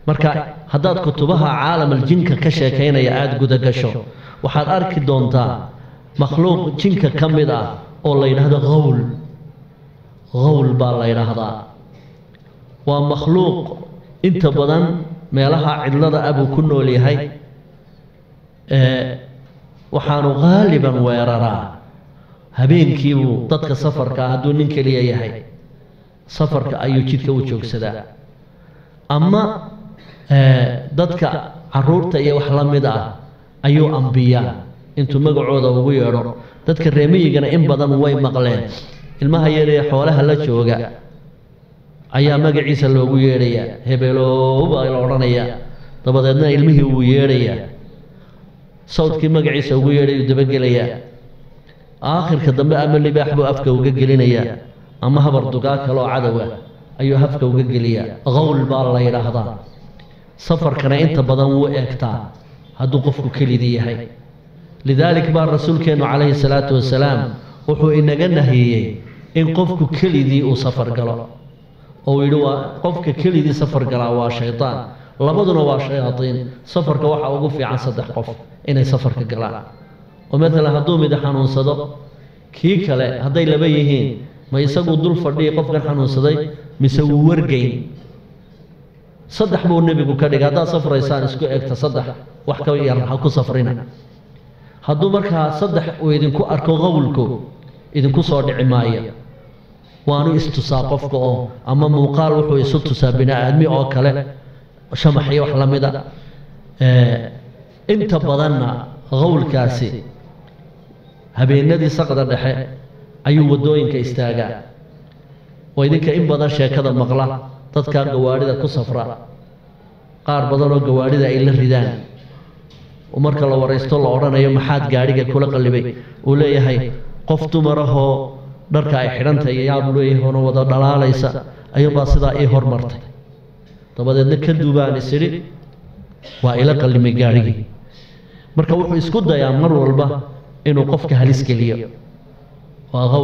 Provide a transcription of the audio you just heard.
marka haddaad kutubaha caalamal jinka ka sheekaynaya aada gudagasho waxaad arki doontaa makhluuq jinka ka mid ah oo la yidhaahdo hawl hawl baa la yidhaahdaa waa makhluuq inta badan meelaha cidlada ah buu ku nool yahay waxaanu qaaliban weeraraa habeenkiibuu dadka safarka hadduu nin keliya yahay safarka ayuu jidka u joogsadaa ama dadka caruurta iyo wax la mid ah ayuu ambiyaa intuu magacooda ugu yeedho dadka reemiyigana in badan way maqleen ilmaha yaree xoolaha la jooga ayaa magaciisa loogu yeedhayaa hebeeloow baa la odhanayaa dabadeedna ilmihii wuu yeedhayaa sawdkii magaciisa ugu yeedhayuu dabagelayaa aakhirka dambe ama libaax buu afka uga gelinayaa ama habar dugaa kaleoo cadowa ayuu hafka uga geliyaa qawl baa la yidhaahdaa safarkana inta badan wuu eegtaa hadduu qofku kelidii yahay lidaalik baa rasuulkeennu calayhi salaatu wasalaam wuxuu inaga nahiyey in qofku kelidii uu safar galo oo uu yidhi waa qofka kelidii safar galaa waa shaydaan labaduna waa shayaadiin safarka waxaa ugu fiican saddex qof inay safarka galaan oo matalan hadduu mid xanuunsado kii kale hadday laba yihiin ma isaguu dul fadhiyi qofkan xanuunsaday mise wuu wargeyn saddex buu nebigu ka dhigay haddaad safraysaan isku egta saddex wax ka yar ha ku safrina hadduu markaa saddex uu idinku arko qowlku idinku soo dhici maayo waanu istusaa qofka oo ama muuqaal wuxuu isu tusaa bini aadmi oo kale shamaxyo wax la mid a inta badanna qowlkaasi habeenadii saqda dhexe ayuu waddooyinka istaagaa oo idinka in badan sheekada maqla dadkaa gawaadhida ku safra qaar badanoo gawaadhida ay la ridaan marka la waraysto la odhanayo maxaad gaadhiga kula qallibay uu leeyahay qof dumarahoo dharka ay xidhantahay yaab leeyahay oona wada dhalaalaysa ayuunbaa sidaa ii hormartay dabadeedna ka duubaan isidhi waa ila qallimay gaadhigii marka wuxuu isku dayaa mar walba inuu qofka halis geliyo